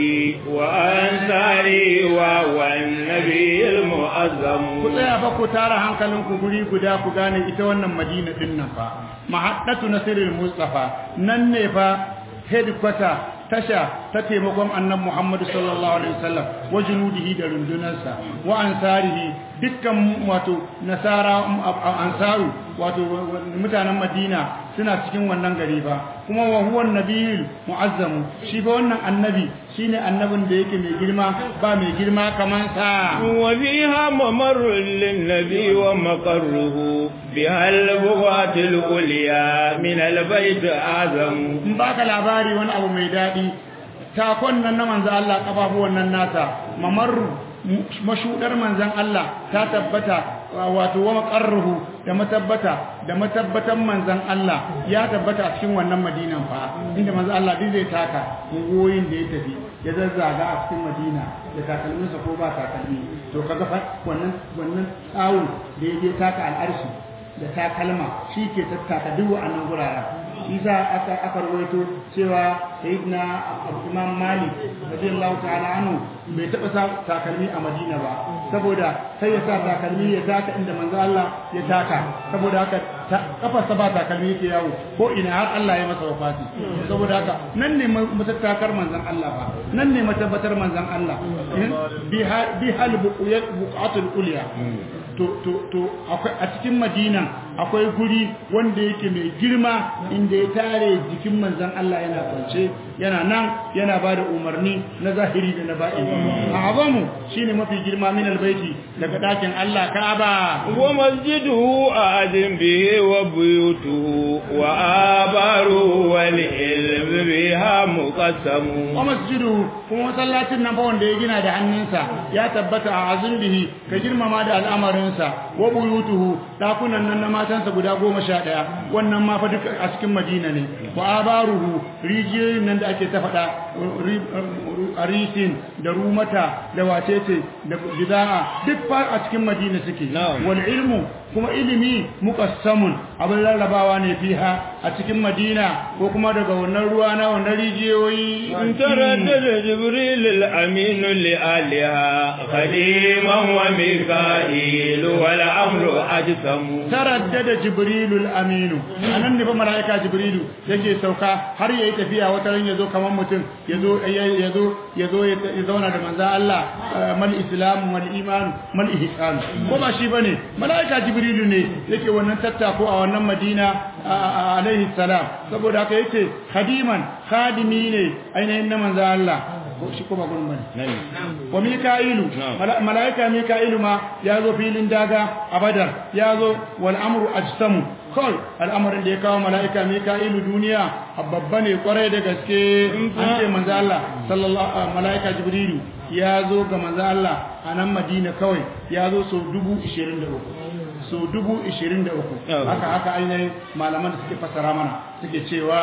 وأنصاره والنبي المعظم ku tsaya fa ku tara hankalinku guri guda ku gane ita wannan madina din nan fa mahaddatu nasirul mustafa nan ne fa headquarter tasha ta taimakon annabi Muhammad sallallahu alaihi wasallam wa junudihi da rundunarsa wa ansarihi dukkan wato nasara ansaru wato mutanen Madina suna cikin wannan gari ba kuma wa huwa nabiyul muazzam shi ba wannan annabi shine annabin da yake mai girma ba mai girma kaman sa wa fiha mamarrun lin nabi wa maqarruhu biha al-buwatil ulya min al-bayt azam in baka labari wani abu mai dadi takon nan na manzo Allah kafafuwan nan nasa mamarru mashudar manzan Allah ta tabbata wato wa maqarruhu da matabbata da matabbatan manzan Allah ya tabbata a cikin wannan madinan fa inda manzan Allah din zai taka goyin da ya tafi ya zazzaga a cikin madina da takalminsa ko ba takalmi to kaga fa wannan wannan tsawon da ya je taka al'arshi da takalma shi ke tattaka duk wa'annan guraren shi za aka aka rawaito cewa sayyidina imam malik radiyallahu ta'ala anhu bai taba sa takalmi a madina ba saboda sai ya sa takalmi ya taka inda manzo Allah ya taka saboda haka kafarsa ba takalmi yake yawo ko ina har Allah ya masa wafati saboda haka nan ne matattakar manzon Allah ba nan ne matabbatar manzon Allah bi hal buqatul ulya to to to akwai a cikin madina akwai guri wanda yake mai girma inda ya tare jikin manzon Allah yana kwance yana nan yana bada umarni na zahiri da na batini azamu shine mafi girma min albayti daga dakin Allah Ka'aba wa masjiduhu adin bihi wa buyutuhu wa abaru wal ilm biha muqassam wa masjiduhu kuma masallacin nan fa wanda ya gina da hannunsa ya tabbata a azin bihi ka girmama da al'amarinsa wa buyutuhu dakunan nan na matansa guda goma sha ɗaya wannan ma fa duka a cikin madina ne wa abaruhu rijiyoyin nan da ake ta faɗa arisin da rumata da wacece da gida'a duk fa a cikin madina suke wal ilmu kuma ilimi muqassamun abin rarrabawa ne fiha a cikin madina ko kuma daga wannan ruwa na wannan rijiyoyi taraddada jibril al-amin li aliha khadiman wa mika'il wal amru ajsam taraddada jibril al-amin anan ne ba malaika jibrilu yake sauka har yayi tafiya wata ran yazo kaman mutum yazo yazo yazo ya zauna da manzo Allah mal islam wal iman mal ihsan ko ba shi bane malaika jibrilu ne yake wannan tattako a wannan madina alaihi salam saboda haka yake khadiman khadimi ne ainihin na manzo Allah shi kuma gurin bane wa mika'ilu malaika mika'ilu ma ya zo filin daga a badar ya zo wal amru ajsamu kawai al'amarin da ya kawo mala'ika mika'ilu duniya babba ne kwarai da gaske an ce manzo Allah sallallahu mala'ika jibrilu ya zo ga manzo Allah a nan madina kawai ya zo sau dubu ishirin da uku so dubu ishirin da uku haka haka ainihin malaman da suke fasara mana suke cewa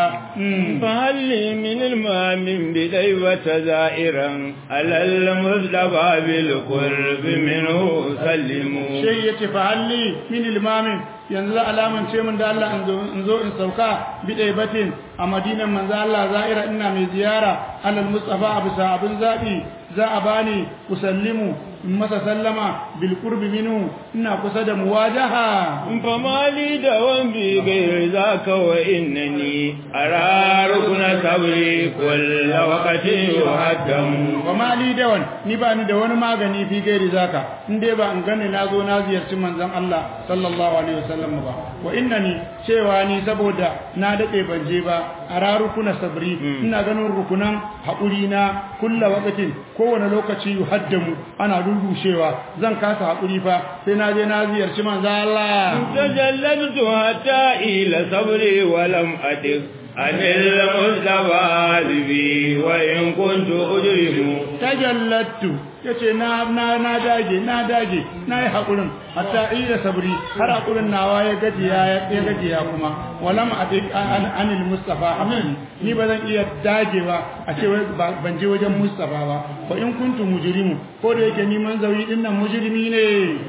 fahalli min ilmamin bidai wata za'iran alal muzdaba bil qurbi minhu sallimu shi yace fahalli min ilmamin yanzu alaman ce min da Allah in zo in sauka bi daibatin a madinan manzo Allah za'ira ina mai ziyara alal mustafa bisa abin zabi za a bani usallimu in masa sallama bil qurbi minhu ina kusa da muwajaha فما لي دوام بغير ذاك وإنني أرى ركن صبري كل وقت يهدم wa ma li dawan ni ba ni da wani magani fi gairi zaka in dai ba in gane na zo na ziyarci manzon Allah sallallahu alaihi wasallam ba wa innani cewa ni saboda na dade ban je ba a rarukuna sabri ina ganin rukunan haƙuri na kulla waqtin kowane lokaci yuhaddamu ana rurushewa zan kasa haƙuri fa sai na je na ziyarci manzon Allah تجلدت حتى إلى صبري ولم أدق عن المصطفى بي وإن كنت أجرم tajallattu yace na na na dage na dage na yi hakurin hatta ida sabri har hakurin nawa ya gajiya ya gajiya kuma walam adik an anil mustafa amin ni ba zan iya dagewa a ce wai ba- ban je wajen mustafa ba fa in kuntu mujrimu ko da yake ni manzawi din nan mujrimi ne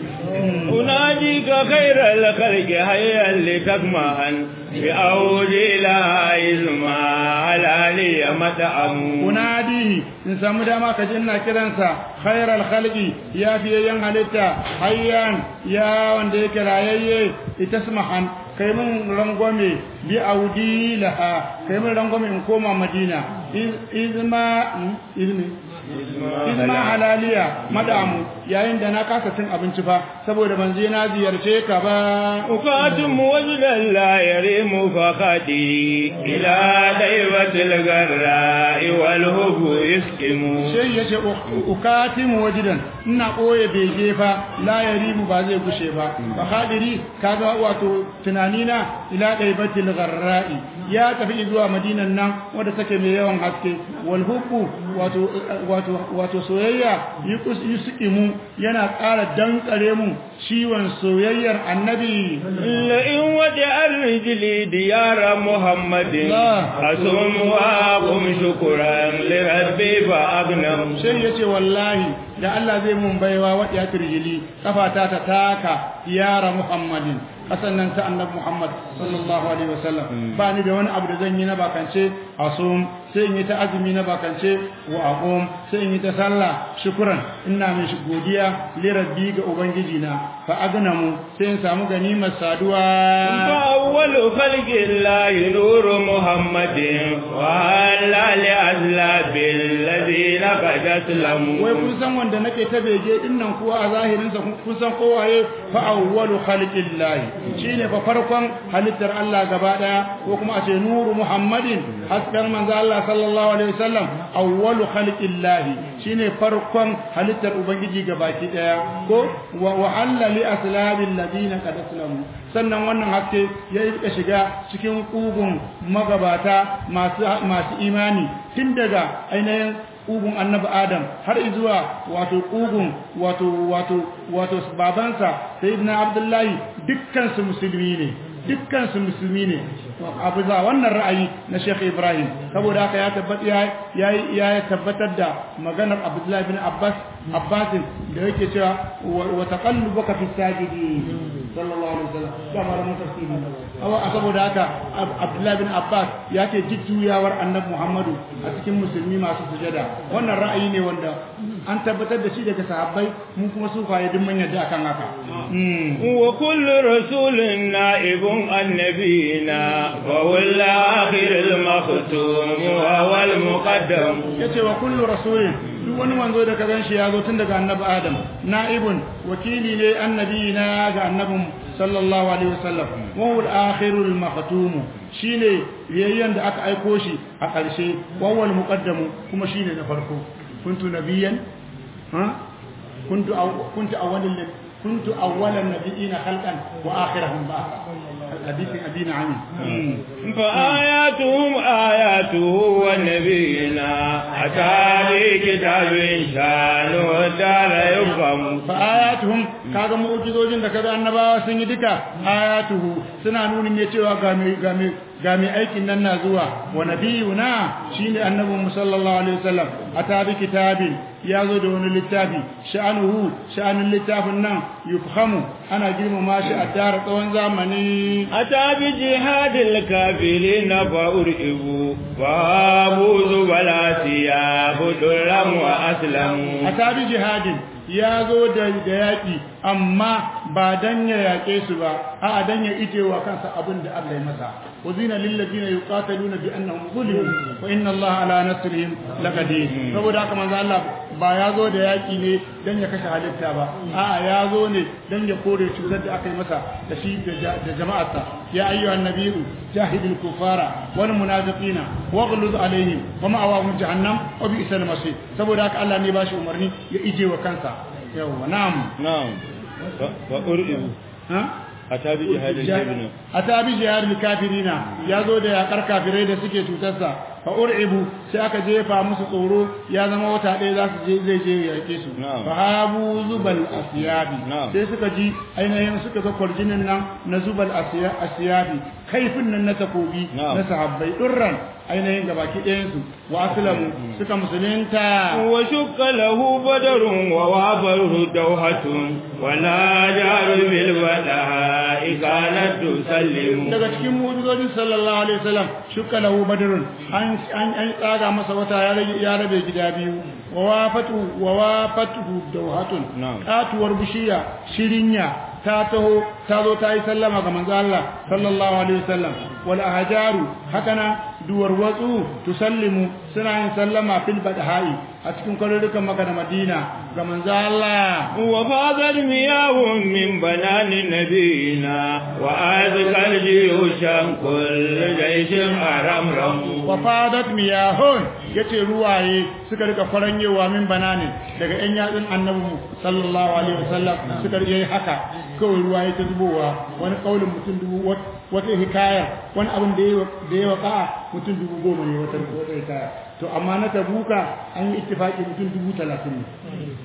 أناديك خير الخلق هيا لتكمهن بأولي لا إزما على لي متأم unadihi in samu dama ka ji ina kiransa khairal khalqi ya fiyayyen halitta hayyan ya wanda yake rayayye itasmahan kai mun rangwame bi audi laha kai mun rangwame in koma madina Iz- izma hmm? izmi izma halaliya madamu yayin da na kasa cin abinci fa saboda ban je na ziyarce ka ba أقاتم وجدا لا يريم فخدي إلى ديبة الغراء والهب يسكم sai ya ce ukatimu wajidan ina ɓoye bege fa la ya ribu ba zai gushe ba ba hadiri kaga wato tunanina ila ɗaibatil gharra'i ya tafi zuwa madinan nan wadda take mai yawan haske wal hubbu wato wato wato soyayya yukus yusikimu yana ƙara dankare mu ciwon soyayyar annabi لئن وجع الرجل ديار محمد الله. أصوم وأقوم شكرا لربي فأغنم sai ya ce wallahi da Allah zai mun baiwa wa ya turjili kafata ta taka yara Muhammadin kasan nan ta annabi Muhammad sallallahu alaihi wasallam ba ni da wani abu da zan yi na bakance asum sai in yi ta azumi na bakance wa aqum sai in yi ta sallah shukran ina mai shi godiya li rabbi ga ubangiji na fa agnamu sai in samu ganimar saduwa فأول خلق الله نور محمد وعلى لأسلاب الذين قد أسلموا wai kun san wanda nake ta bege din nan kuwa a zahirin sa kun san kowaye fa awwalu khalqillahi shine fa farkon halittar Allah gaba daya ko kuma a ce nuru muhammadin hasken manzo Allah sallallahu alaihi wasallam awwalu khalqillahi shine farkon halittar ubangiji gabaki daya ko wa wa'alla li aslabil ladina qad aslamu sannan wannan haske ya rika shiga cikin kugun magabata masu masu imani tun daga ainihin ƙugun annabi adam har zuwa wato ƙugun wato wato wato babansa sayyidina abdullahi dukkan su musulmi ne dukkan su musulmi ne abu za wannan ra'ayi na Sheikh Ibrahim saboda haka ya tabbata ya ya tabbatar da maganar Abdullahi bin Abbas Abbas da yake cewa wa taqallubuka fi sajidi sallallahu alaihi wasallam kamar mun tafsiri awa saboda haka Abdullahi bin Abbas ya ce jujjuyawar Annabi Muhammadu a cikin musulmi masu sujada wannan ra'ayi ne wanda an tabbatar da shi daga sahabbai mun kuma sufaye duk mun yadda akan haka wa kullu rasulin na'ibun annabiyina wa wal akhir al makhtum wa wal muqaddam yace wa kullu rasulin duk wani manzo da ka ganshi ya zo tun daga annabi adam na'ibun wakili ne annabiyina ga annabin sallallahu alaihi wasallam wa wal akhir al makhtum shine yayyan da aka aiko shi a ƙarshe wa wal muqaddam kuma shine na farko kuntu nabiyan ha kuntu kuntu awwalul كنت أول النبيين خلقا وآخرهم بعثا حديث أبينا عنه فآياتهم آياته والنبينا أتى بكتاب شانه الدار يفهم فآياتهم كاغا معجزوجين da kaga annabawa sun yi duka ayatuhu suna nuni ne cewa ga mai ga mai ga mai aikin nan na zuwa wa nabiyuna shine annabin sallallahu alaihi wasallam ata bi kitabin ya zo da wani littafi sha'anuhu sha'anin littafin nan yufhamu ana girmama shi a tara tsawon zamani أتى بجهاد الكافرين فأرئبوا فابوا زبلا ثياب درهم وأسلموا a tabi jihadin ya zo da da yaƙi amma ba dan ya yaƙe su ba a dan ya ije wa kansa abin da Allah ya masa wazina lil ladina yuqataluna bi annahum zulimu wa inna Allah ala nasrihim laqadir saboda haka manzo Allah ba ya zo da yaƙi ne dan ya kashe halitta ba a'a ya zo ne dan ya kore cutar da aka yi masa da shi da jama'arsa ya ayyuhan nabiyyu jahidil kufara wal munafiqina waghluz alaihim wa ma'awahum jahannam wa bi'sal masir saboda haka Allah ne ba shi umarni ya ije wa kansa yawa na'am نعم فأرئبوا ha أتى بجهاد الكافرين a tabi jihar kafirina ya zo da yakar kafirai da suke cutarsa fa ur'ibu sai aka jefa musu tsoro ya zama wata ɗaya za su je zai je ya yake su Na'am. fa habu zubal asiyabi Na'am. sai suka ji ainihin suka ga kwarjinin nan na zubal asiya- asiyabi kaifin nan na takobi Na'am. na sahabbai durran ainihin gabaki ɗayansu wa aslamu suka musulunta وشك له بدر ووافره دوحة ولا جار بالبدهاء كانت تسلم daga cikin mu'jizojin sallallahu alaihi wasallam shukka lahu badrun an an an tsaga masa wata ya rage ya rabe gida biyu wa wafatu wa wafatuhu dawhatun Na'am. katuwar bishiya shirinya ta taho ta zo ta yi sallama ga manzo Allah sallallahu alaihi wasallam wal ahjaru hakana duwar watsu tusallimu suna yin sallama fil badhai a cikin kwarurukan Makka da Madina ga manzo Allah وفاضت مياه من بنان نبينا وأذكى الجيوش كل جيش أرمرم wafadat miyahun yace ruwaye suka rika faranyewa min bananin daga yan yatsun annabi mu sallallahu alaihi wasallam suka yi haka kawai ruwaye ta zubowa wani kaulin mutum dubu wat- wata hikaya wani abin da yayi da yayi waka mutum dubu goma ne wata wata hikaya to amma na tabuka an yi ittifaki mutum dubu talatin ne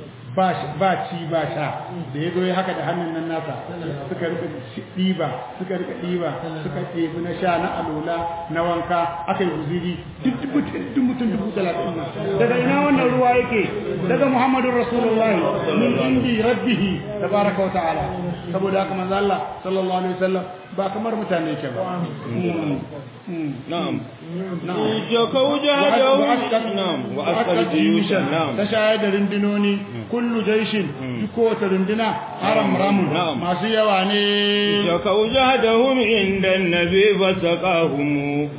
ba shi- ba ci ba sha da ya zo ya haka da hannun nan nasa suka rika shi- ɗiba suka rika ɗiba suka ɗebi na sha na alola na wanka aka yi guziri duk mutum duk mutum dubu talatin nan daga ina wannan ruwa yake daga muhammadun rasulullahi min indi rabbihi tabaraka wa ta'ala saboda haka manzo Allah sallallahu alaihi wasallam ba kamar mutane ke ba Mm, mm. نعم na'am شكوا جهده نعم وأسقى الجيوش نعم ta shayar da rundunoni kullu jaishin duk kowace runduna haram ramun Na'am. masu yawa ne شكوا جهدهم عند النبي فسقاهم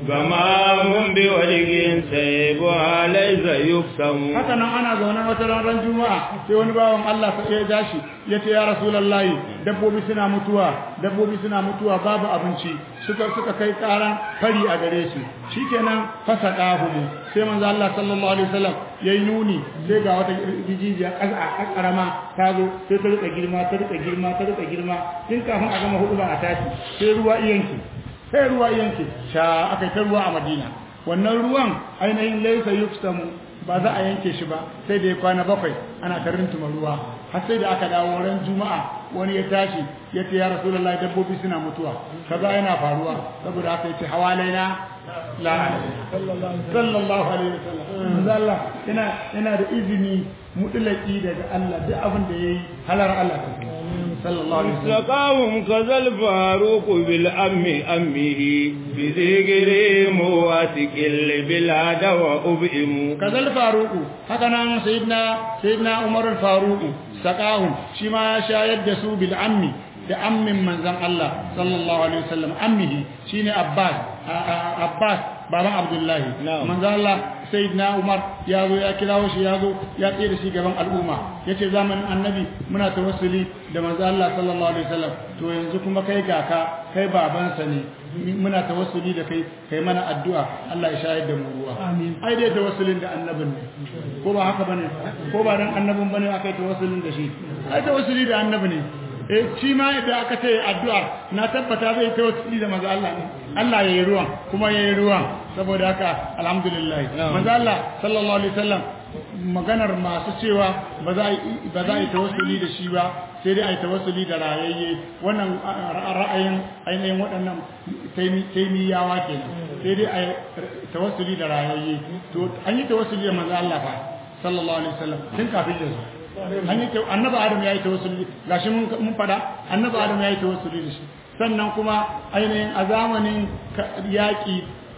غمام بوجه سيبها ليس يقسم haka nan ana zaune wata ranar juma'a sai wani bawan Allah sai ya dashi ya ce ya rasulullahi dabbobi suna mutuwa dabbobi suna mutuwa babu abinci suka suka kai karan fari a gare su shikenan fasaqahu sai manzo Allah sallallahu alaihi wasallam yayi nuni sai ga wata jijiya a karama ta zo sai ta rika girma ta rika girma ta rika girma tun kafin a gama hudu ba a tashi sai ruwa iyanki sai ruwa iyanki sha akai ta ruwa a Madina wannan ruwan ainihin laysa yufsamu ba za a yanke shi ba sai da ya kwana bakwai ana ta rintuma ruwa har sai da aka dawo ran juma'a wani ya tashi ya ce ya rasulullahi dabbobi suna mutuwa kaza yana faruwa saboda haka yace hawalaina la sallallahu alaihi wasallam manzo Allah yana yana da izini mutlaki daga Allah duk abin da yayi halar Allah sallallahu alaihi wasallam سقاهم كذا الفاروق بالأم أمه بذكر مواتك البلاد وأبئم kazal faruku haka nan sayyidina sayyidina umar al-faruku saqahum shi ma ya shayar da su bil ammi da ammin manzon Allah sallallahu alaihi wasallam ammihi shine abbas a- a- abbas baban abdullahi Na'am. manzon Allah sayyidina umar ya zo ya kirawo shi ya zo ya tsaye da shi gaban al'umma yace zamanin annabi muna tawassuli da manzon Allah sallallahu alaihi wasallam to yanzu kuma kai ga ka kai babansa ne muna tawassuli da kai kai mana addu'a Allah ya shayar da mu ruwa amin ai dai tawassulin da annabin ne ko ba haka bane ko ba dan annabin bane aka yi tawassulin da shi ai tawassuli da annabi ne eh shi ma idan aka ce addu'a na tabbata zai tawassuli da manzo Allah ne Allah yayi ruwan kuma yayi ruwan saboda haka alhamdulillah Na'am. manzo Allah sallallahu alaihi wasallam maganar masu cewa ba za a yi ba za a yi tawassuli da shi ba sai dai a yi tawassuli da rayayye wannan a- ra'ayin ainihin waɗannan taimi- taimiyawa kenan sai dai a yi tawassuli da rayayye to an yi tawassuli da manzo Allah fa sallallahu alaihi wasallam tun kafin ya zo an yi annabi adam ya yi tawassuli gashi mun mun fada annabi adam ya yi tawassuli da shi sannan kuma ainihin a zamanin yaƙi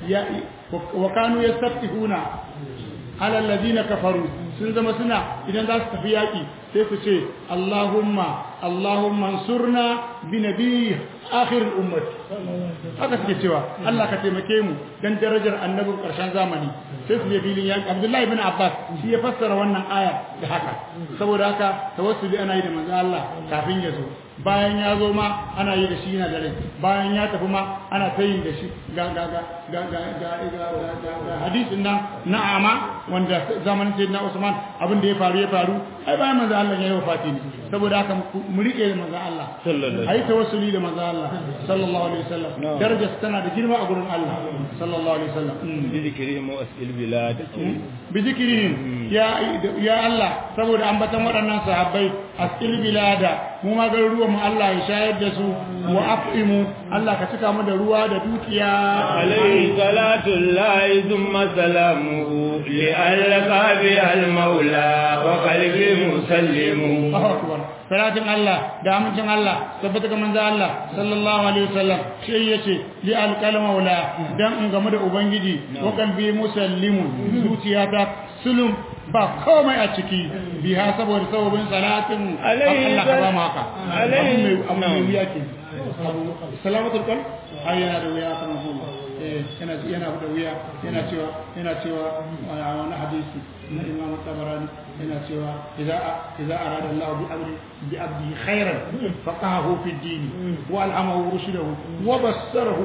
wa kanu yastafihuna ala alladhina kafaru sun zama suna idan za su tafi yaƙi sai su ce Allahumma Allahumma ansurna bi nabiy akhir ummat haka suke cewa Allah ka taimake mu dan darajar annabin ƙarshen zamani sai su je filin yaƙi Abdullahi ibn Abbas shi ya fassara wannan aya da haka saboda haka tawassuli ana yi da manzo Allah kafin ya zo bayan ya zo ma ana yi da shi yana da rai bayan ya tafi ma ana ta yi da shi ga ga ga ga ga ga ga ga hadisin nan na'ama wanda zamanin sayyidina Usman abin da ya faru ya faru ai bayan manzo Allah ya yi wafati ne saboda haka mu rike da manzo Allah ai tawassuli da manzo Allah sallallahu alaihi wasallam darajar tana da girma a gurin Allah sallallahu alaihi wasallam bi zikrihim wa as'il bilad bi zikrihim ya ya Allah saboda ambatan waɗannan sahabbai as'il bilada mu ma garuruwan mu Allah ya shayar da su wa afimu Allah ka cika mu da ruwa da dukiya alayhi salatu llahi thumma salamuhu li alqa bi al maula wa qalbi musallimu Allahu akbar salatin Allah da amincin Allah tabbata ga manzo Allah sallallahu alaihi wasallam sai yace li alqal maula dan in game da ubangiji wa qalbi musallimu zuciyata sulum ba komai a ciki biha saboda sababin salatin Allah ka ba mu haka alaihi abu mai wuya ke salamatul qalb ai yana da wuya kan Allah eh yana yana da wuya yana cewa yana cewa a wani hadisi na Imam Tabarani yana cewa idza idza arada Allah bi amri bi abdi khairan faqahu fi din wa alhamahu rushdahu wa bassarahu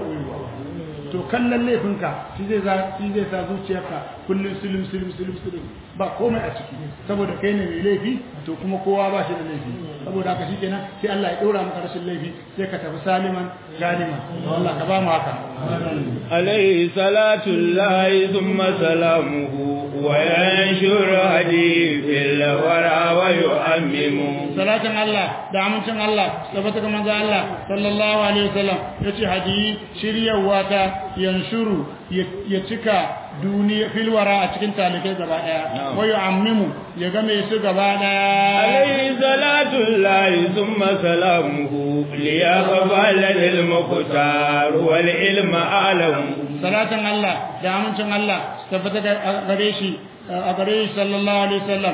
to kallon laifinka shi zai za shi zai sa zuciyarka kullum sulum sulum sulum sulum ba komai a ciki saboda kai ne mai laifi to kuma kowa ba shi da laifi saboda haka shikenan sai Allah ya dora maka rashin laifi sai ka tafi saliman ganiman Allah ka ba mu haka alayhi salatu llahi thumma salamuhu wa yanshur hadi fil wara wa yu'ammimu salatin Allah da amincin Allah tabbata ga manzo Allah sallallahu alaihi wasallam yace hadi shiryawa ta yanshuru ya cika duniya filwara a cikin talikai gaba daya wa yu'ammimu ya game su gaba daya alayhi salatu llahi thumma salamuhu liyaqbal lil muqtar wal ilma alam salatin Allah da amincin Allah tabbata gare shi a gare shi sallallahu alaihi wasallam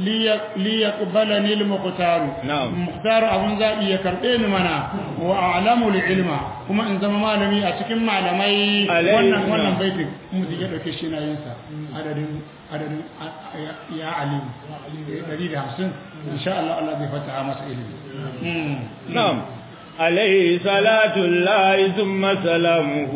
liyaqbalani al-muqtar muqtar abun zabi ya karbe ni mana wa a'lamu al-ilma kuma in zama malami a cikin malamai wannan wannan baitin mu ya dauke shi na yin sa adadin adadin ya alim 150 insha Allah Allah zai fata masa ilimi na'am عليه صلاة الله ثم سلامه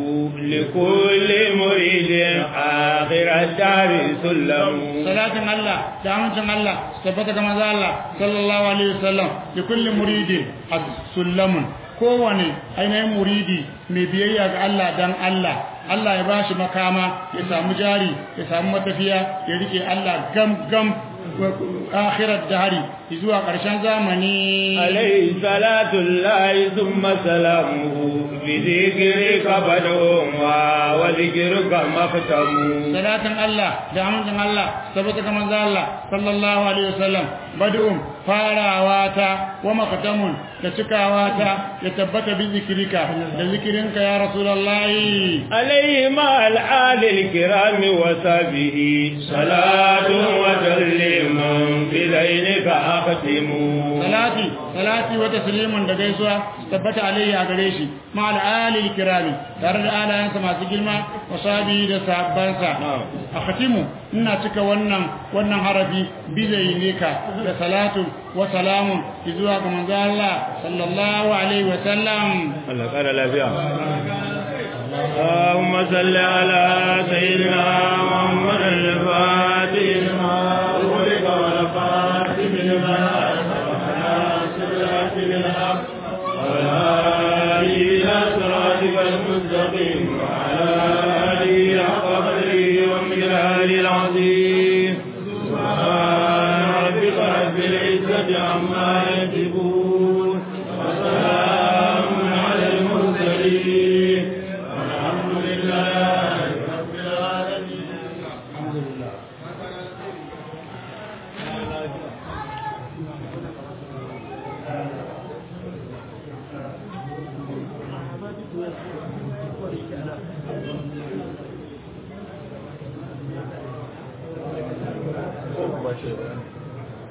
لكل مريد آخر الدار سلم صلاة الله دعوة الله ثبت كما الله صلى الله عليه وسلم لكل مريد سلم kowane ainihin muridi mai biyayya ga Allah dan Allah Allah ya bashi makama ya samu jari ya samu matafiya ya rike Allah gam gam akhirat dahari zuwa ƙarshen zamani alayhi salatu llahi thumma salamuhu bi dhikrika badum wa wa dhikruka maqtamu salatan Allah da amincin Allah sabata kamar Allah sallallahu alaihi wasallam badum farawa ta wa maqtamun da cikawa ta ya tabbata bi zikrika da zikirinka ya rasulullahi alayhi ma al-ali al-kiram wa sahbihi salatu wa taslimun bi lainika akhtimu salati salati wa taslimun da gaisuwa tabbata alayhi a gare shi ma al-ali al-kirami tare da alayansa masu girma wa sahbihi da sahabbansa akhtimu ina cika wannan wannan harafi bi lainika da salatu wa salamun zuwa ga manzo Allah sallallahu alaihi wa sallam Allah kara lafiya اللهم صل على سيدنا محمد الفاتح لما أغلق والفاتح لما إلى صراطك المستقيم وعلى آله حق قدره ومقداره العظيم سبحان ربك رب العزة عما يصفون وسلام على المرسلين والحمد لله رب العالمين الحمد لله Ba shi ba.